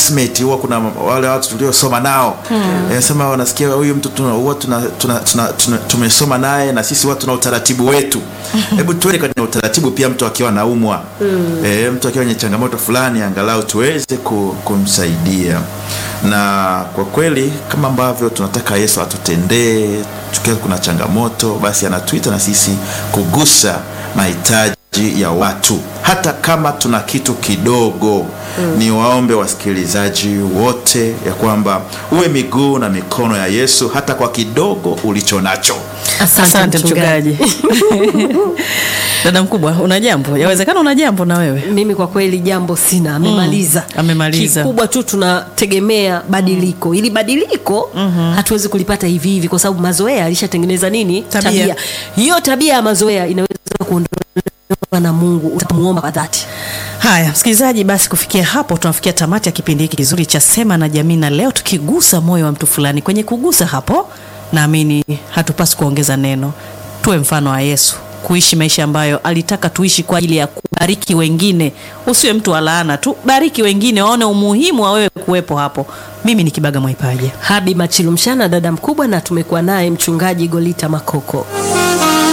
classmate huwa kuna wale watu tuliosoma nao mm. sema wanasikia huyu mtu tuna, huwa tuna, tuna, tuna, tuna, tumesoma naye na sisi huwa tuna utaratibu wetu hebu tuende kwenye utaratibu pia mtu akiwa naumwa mm. e, mtu akiwa kwenye changamoto fulani angalau tuweze ku, kumsaidia na kwa kweli kama ambavyo tunataka yesu atutendee tukiwa kuna changamoto basi anatuita na sisi kugusa mahitaji ya watu hata kama tuna kitu kidogo mm. ni waombe wasikilizaji wote ya kwamba uwe miguu na mikono ya yesu hata kwa kidogo ulicho nacho Asante mchungaji. Dada mkubwa, una jambo? Yawezekana una jambo na wewe. mimi kwa kweli jambo sina amemaliza Mm, amemaliza. kikubwa tu tunategemea badiliko ili badiliko hatuwezi kulipata hivi hivi kwa sababu mazoea alishatengeneza nini Tabia. hiyo tabia ya mazoea inaweza kuondolewa na mungu utamuomba kwa dhati Haya, msikilizaji, basi kufikia hapo tunafikia tamati ya kipindi hiki kizuri cha Sema na Jamii, na leo tukigusa moyo wa mtu fulani. Kwenye kugusa hapo, naamini hatupasi kuongeza neno, tuwe mfano wa Yesu, kuishi maisha ambayo alitaka tuishi kwa ajili ya kubariki wengine. Usiwe mtu wa laana tu, bariki wengine, waone umuhimu wa wewe kuwepo hapo. Mimi ni Kibaga Mwaipaja. habi machilu mshana dada mkubwa na tumekuwa naye mchungaji golita makoko